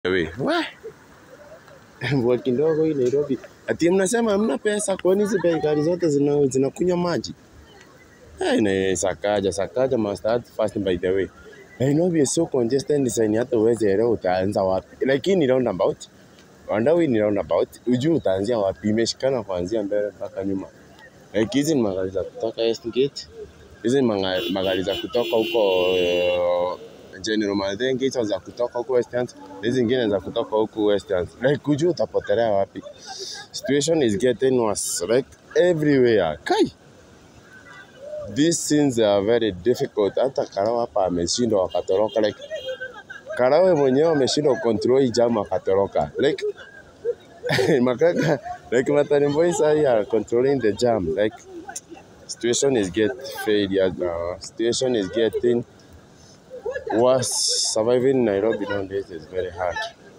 We, we. Mvua kidogo hii Nairobi. Ati mnasema hamna pesa, kwani hizi gari zote zina zinakunywa maji? Hey, na Sakaja, Sakaja must start fast by the way. Nairobi is so congested design hata uweze elewa utaanza wapi. Lakini ni roundabout. Wandawi ni roundabout. Ujui utaanzia wapi. Imeshikana kuanzia mbele mpaka nyuma. Like hizi ni magari za kutoka Westgate. Hizi ni manga- magari za kutoka huko uh, General Maldengi, hizo za kutoka huko Westlands, hizi zingine za kutoka huko Westlands. Like hujui utapotelea wapi. Situation is getting worse like everywhere. Kai. These things are very difficult. Hata Karau hapa ameshindwa wakatoroka like Karawe mwenyewe ameshindwa control hii jam akatoroka. Like Makaka, like Matani boys are here controlling the jam. Like situation is get failure now. Situation is getting worse. Surviving in Nairobi nowadays is very hard.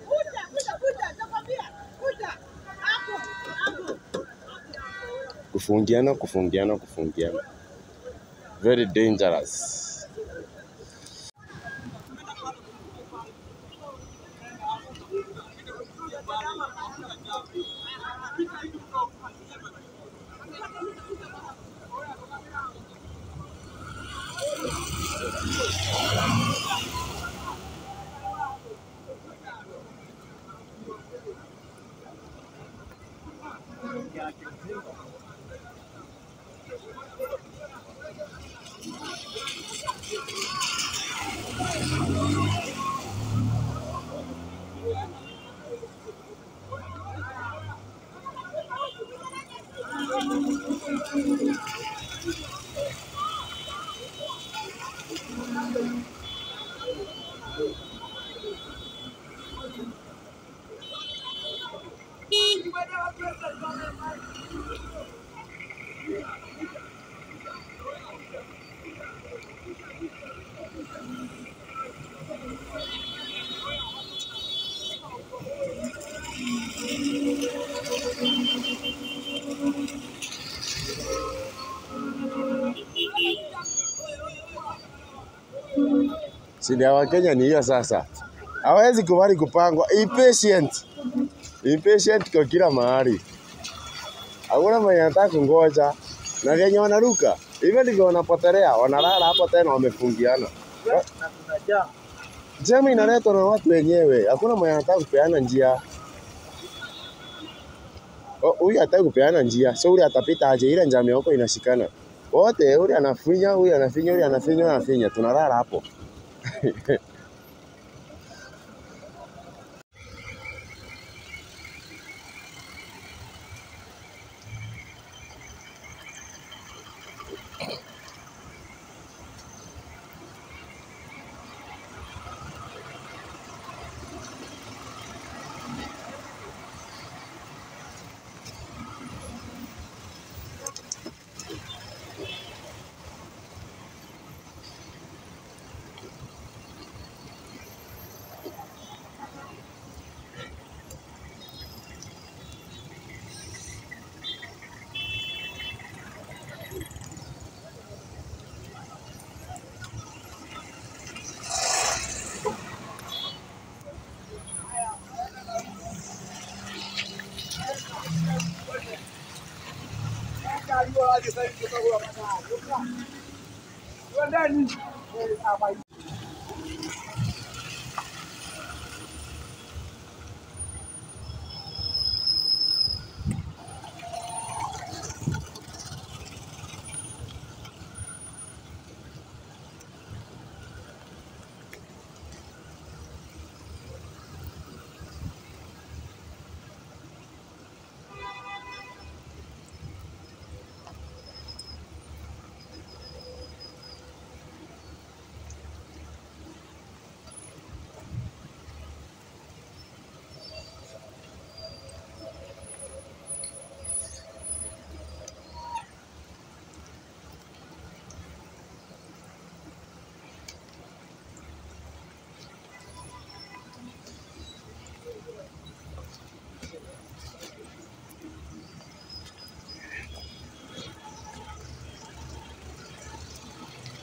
Kufungiana, kufungiana, kufungiana. Very dangerous. Shida ya Wakenya ni hiyo sasa. Hawezi kubali kupangwa. Impatient. Impatient kwa kila mahali. Hakuna mwenye anataka kungoja. Na venye wanaruka. Hivyo ndivyo wanapotelea. Wanalala hapo tena wamefungiana. Jam inaletwa na watu wenyewe. Hakuna mwenye anataka kupeana njia. Oh, Huyu hataki kupeana njia. So ule atapita aje ile njam ya huko inashikana. Wote ule anafinya, huyu anafinya, ule anafinya, ule anafinya. Tunalala hapo.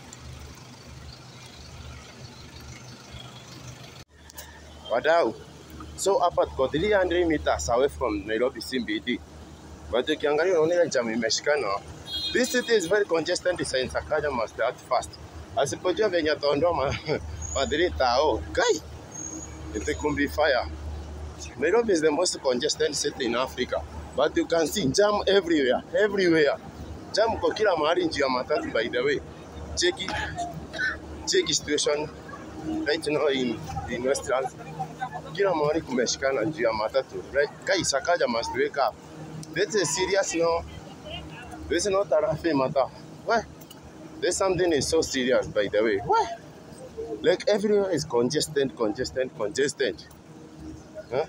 Wadau, So hapa tuko 300 meters away from Nairobi CBD. But ukiangalia unaona ile jam imeshikana. This city is very congested since Sakaja must start fast. Asipojua venye ataondoa ma- madhiri tao. Kai. It could be fire. Nairobi is the most congested city in Africa. But you can see jam everywhere, everywhere. Jam kwa kila mahali njia ya matatu by the way. Cheki cheki situation right now in, in Westlands. Kila mahali kumeshikana juu ya matatu. Right? Kai Sakaja must wake up. This is serious now. This is not a laughing matter. Why? This something is so serious by the way. Why? Like everywhere is congested, congested, congested. Huh?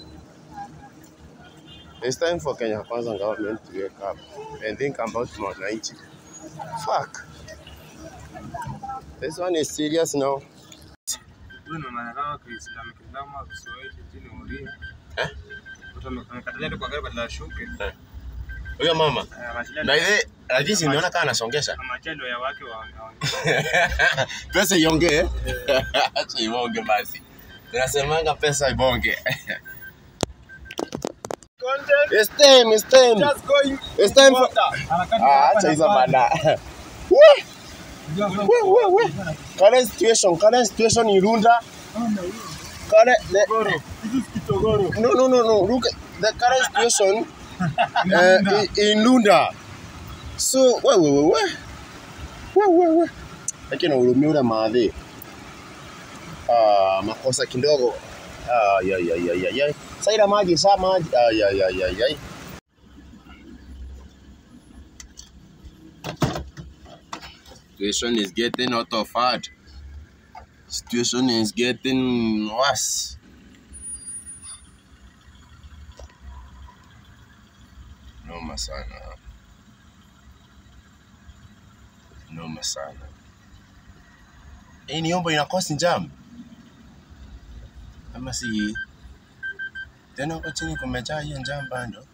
It's time for Kenya Kwanza government to wake up and think about Mwananchi. Fuck. This one is serious now. Huyu ni mwanadamu Kiislamu Kiislamu Kiswahili chini ulia. Eh? Mtu ame- amekatalia tu kwa gari badala ashuke. Huyo mama. Eh, ameachilia Na ile lakini nimeona kama anasongesha. amachendo ya wake wa wa- Pesa iongee. Acha ibonge basi. Tunasemanga pesa ibonge. It's time, it's time. It's time for Ah, acha hizo bana. Wee, wee, wee, wee. Current situation, current situation in Runda. Current, the, no, no, no, no. Look, at the current situation uh, in, in Lunda. So, we, we, we, we. We, we, we. Lakini uhurumia ule maadhi. Ah, makosa kidogo. Ah, ya, ya, ya, ya, ya. Saida maji, saa maji. Ah, ya, ya, ya, ya. Situation is getting out of hand. Situation is getting worse. Noma sana. Noma sana. Hii ni ombo inakosi jam. Ama si hii? Tena huko chini kumejaa hiyo jam bando.